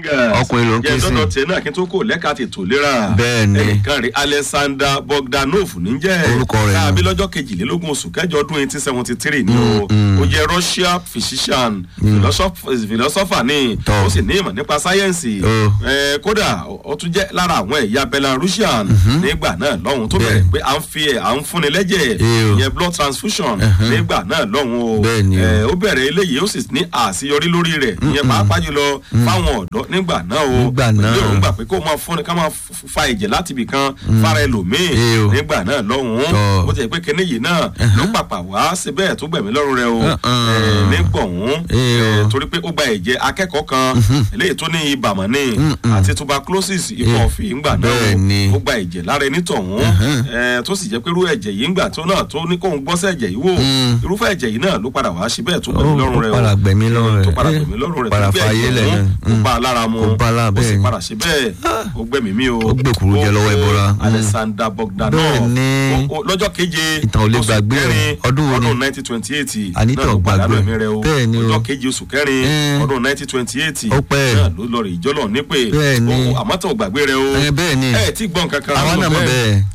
fingers Ọkùnrin ló ń ké yẹn sí. dọ́dọ̀ tiẹ̀ náà kí n tó kò lẹ́ka tètò lera Bẹ́ẹ̀ ni. ẹnìkan rí alexander bogdanov níjẹ́ Orúkọ rẹ̀ káàbí nù. lọ́jọ́ kejìlélógún oṣù kẹjọ ọdún eighteen seventy three ni o ó jẹ́ russia physician philosoph- philosopher ni Tọ́. ó sì ní ìmọ̀ nípa sáyẹ́ǹsì Ó. Eh, kódà ó tún jẹ́ lára àwọn ẹ̀yà belarusian nígbà náà lọ́hùn tó bẹ̀rẹ̀ Bẹ́ẹ̀. pé à ń fi ẹ̀ à ń fúnni lẹ́jẹ̀ Ẹ o. ìyẹn blood transfusion nígbà náà lọ́hùn o Bẹ́ẹ̀ ni o. Eh, ó bẹ̀rẹ̀ eléyìí ó sì ní àṣeyọrí lórí rẹ̀ ìyẹn pàápàá jùlọ fáwọn ọ̀dọ́ nígbà náà o Nígbà náà. pẹ̀lú èròǹgbà pé kó máa fúnni ká máa f- fa ẹ̀jẹ̀ láti ibì kan fara ẹlòmíì Ẹ o. nígbà náà lọ́hùn Tọ́. ó ti yẹ pé kíní yìí náà ló pàpà wá síbẹ̀ tó gbẹ̀mí lọ́rùn rẹ̀ o Uh-uh. Eh, nígbọ̀hún Ẹ o. eh, torí pé ó gba ẹ̀jẹ̀ akẹ́kọ̀ọ́ kan eléyìí tó ní ibà mọ̀ ní àti tuberculosis ikọ̀ Eh, ọ̀fìn ńgbà náà bẹ́ẹ̀ ni. ó gba ẹ̀jẹ̀ lára ẹni tọ̀hún eh, tó sì jẹ́ pé irú ẹ̀jẹ̀ yìí ńgbà tó náà tó ní kóun gbọ́sẹ̀ ẹ̀jẹ̀ yìí wò Mm. irúfẹ́ ẹ̀jẹ̀ yìí náà ló padà wá síbẹ̀ tó gbẹ̀mí Ó, lọ́rùn ó rẹ̀ padà gbẹ̀mí lọ́rùn rẹ̀. tó padà Eh, gbẹ̀mí lọ́rùn rẹ̀ padà tó gbé fàyè ẹ̀jẹ̀ lẹ̀ ọ̀hún, náà. kó Mm. bá a lára mu Kó bá a lára, ó sì bẹ́ẹ̀ ni. padà síbẹ̀ ó gbẹ̀mí mi o Ó gbèkúrú jẹ lọ́wọ́ ẹbọra. Mm. alexander bogdanov Bẹ́ẹ̀ ni. Ó- ó- lọ́jọ́ keje Ìtàn ò lè oṣù gbàgbé rẹ̀. kẹrin Ọdún wo ni? ọdún nineteen twenty eight Anita ò gbàgbé. Bẹ́ẹ̀ ni o. ọjọ́ keje oṣù kẹrin Eh. ọdún nineteen twenty eight Ó pẹ́. náà ló lọ rè ìjọ́lọ̀ nípè Bẹ́ẹ̀ ni. Ó- àmọ́ tó gbàgbé rẹ o Ẹ, bẹ́ẹ̀ ni. ẹ tí gbọ́n kankan Àwa náà mọ̀ bẹ́ẹ̀.